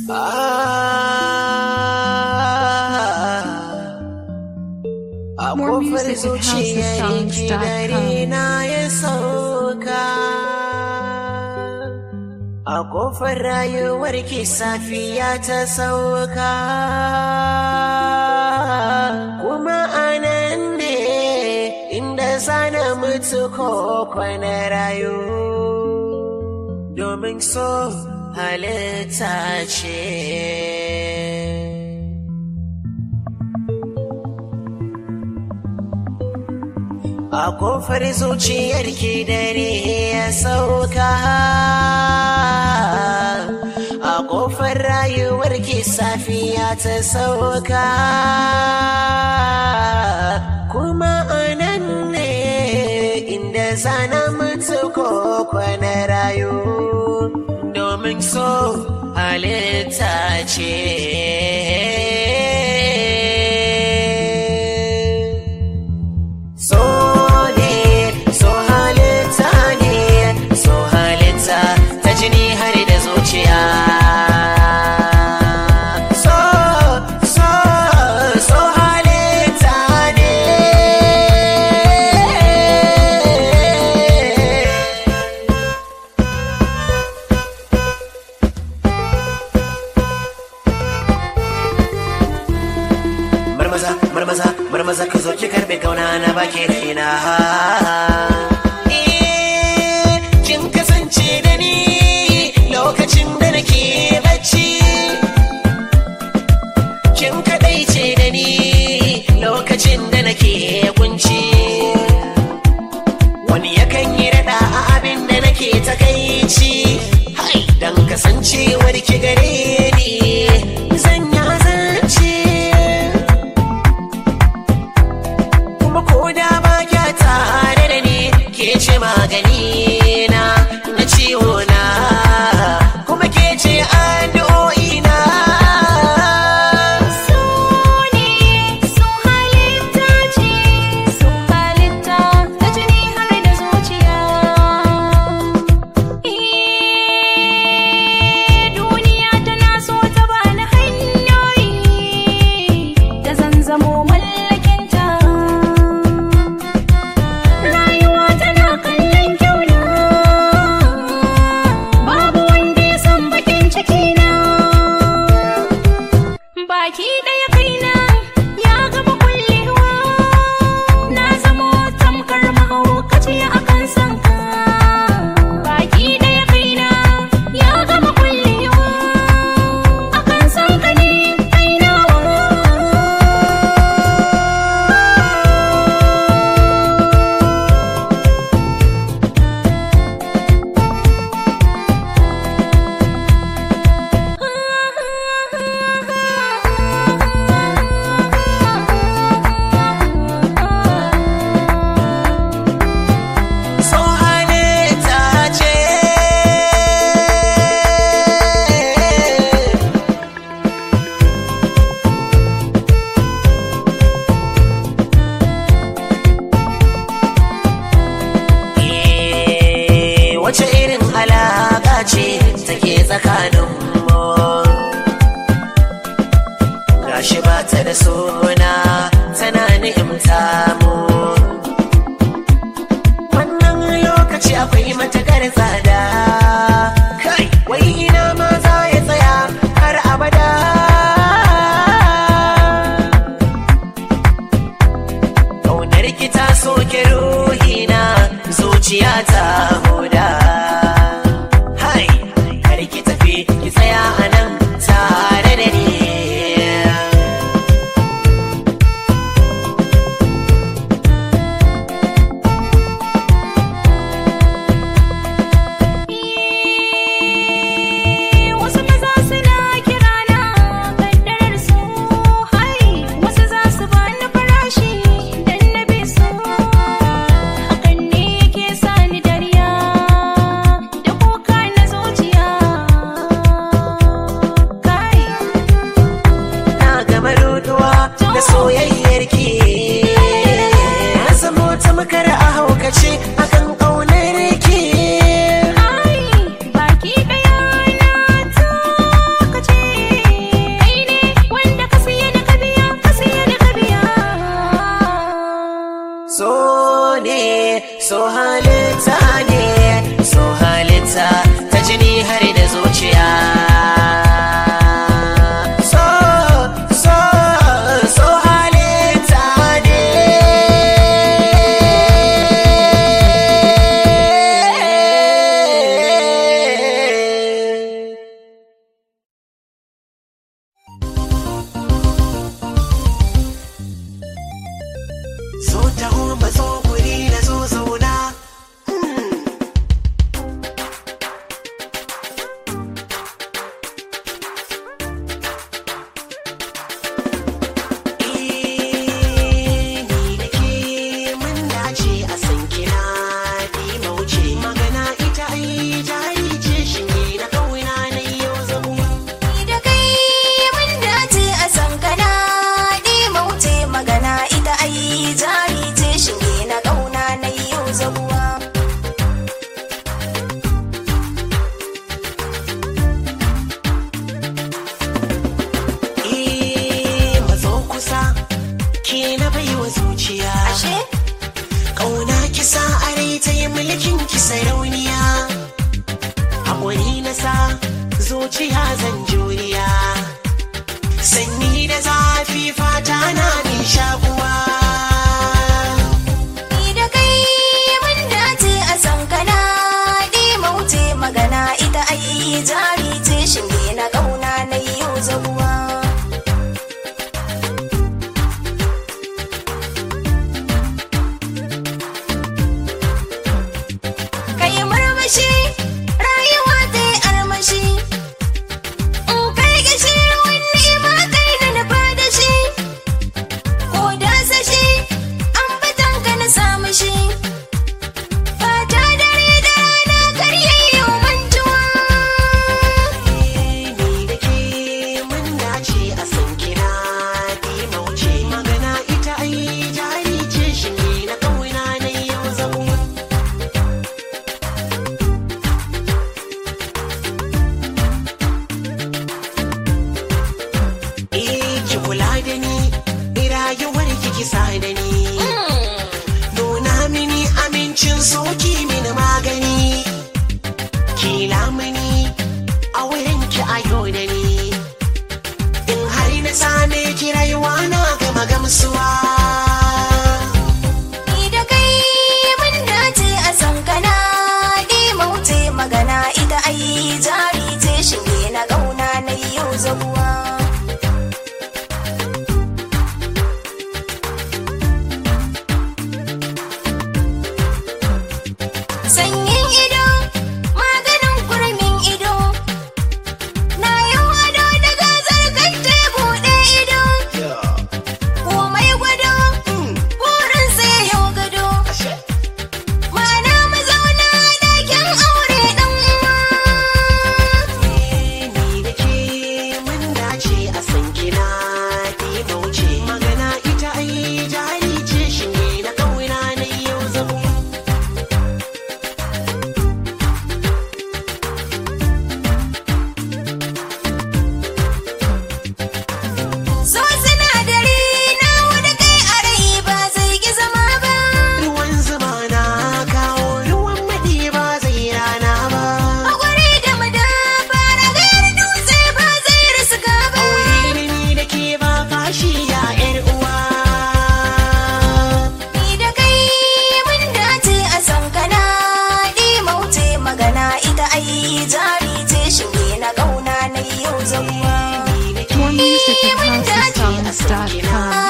A More kofar music at zuciyar houseofsongs.com. dare na ya sauka. A kofar rayuwar ki safiya ta sauka. Kuma anan ne inda zana mutu ko kwana rayu. Domin so halitta ce. A kofar zuciyarki dare ya sauka A kofar rayuwarki safiya ta sauka Kuma anan ne inda zana mutu ko kwana rayu Domin so halitta ce So ne, so halitta ne, so halitta ta jini har da zuciya. So, so, so halitta ne. marmaza marmaza marmaza ka zo ki karbe kauna na baki raina Eh, kin kasance da ni lokacin da nake bacci kin kadaice da ni lokacin da nake kunci wani yakan yi rada a abin da nake takaici hai dan kasancewar ki gare ni zan yi azanci kuma ko da ba kya tare da ni ke ce magani na na ciwo na kuma ke ce addu'o'i na So ne, so halitta ce, so halitta ta jini har da zuciya. Eh, duniya tana so ta bani hanyoyi da zan zamo mallakinta. Rayuwa tana kallon kyauna, babu wanda ya san bakin cikina. Baki ɗaya kaina ya gama kullewa Na zamo tamkar mahaukaci a kan sanka Baki ɗaya kaina ya gama kullewa A kan sanka ne kainawa so halitta ce Eh, wace irin alaƙa ce take tsakanin mu gashi ba ta da suna tana ni'imta mu wannan lokaci akwai matakar tsada kai wai ina ma za ya tsaya har abada ƙaunar ki ta soke ruhina zuciya ta huda hai kar ki tafi ki tsaya a nan tare da ni Wasu maza suna kirana kaddarar su hai wasu za su bani farashi dan na bi su hakan ne yake sani dariya da kuka na zuciya zuciya zan juriya sanyi da zafi fata na min shakuwa Ni da kai mun dace a san kana ɗi mauce magana ita ai jari ce shinge na ƙauna na yau zabuwa. Kai murmushi rayuwa ta yi armashi. In kai gashi wani ma kai da nufa da shi. ko da sashi an batan ka na samu shi fata dare da rana karyayyo mantuwa ni da ke mun dace a san kina ɗi mauce magana ita ai jari ce shi ne na ƙauna na yau zabuwa Eh, ki kula da ni, rayuwar ki kisa da ni. Nuna mini amincin soki mini magani. Ki lamuni a wurin ki ayo da ni. In har na same ki rayuwa na gama gamsuwa. ni da kai mun dace a san kana ɗi mauce magana ita ai jari ce shinge na ƙauna na yau zabuwa sanyin ido maganin kurmin ido na yau ado da gazar kan buɗe ido komai gwado burin sai yau gado mana mu zauna ɗakin aure ɗan uwa Ni da ke mun dace a san kina ɗi mauce. Magana ita ai jari ce shi ne na ƙauna na yau zabuwa. so sinadari na wani kai a rai ba zai ki zama ba Ruwan zuma na kawo ruwan maɗi ba zai rana ba. Hakuri da madafa ragayar dutse ba zai riska ba Aure da ni da ke ba fashi ya ‘yar uwa. Ni da kai mun dace a san kana ɗi mauce magana ita ai jari ce shinge na ƙauna na yau zabuwa More music at housesongs.com.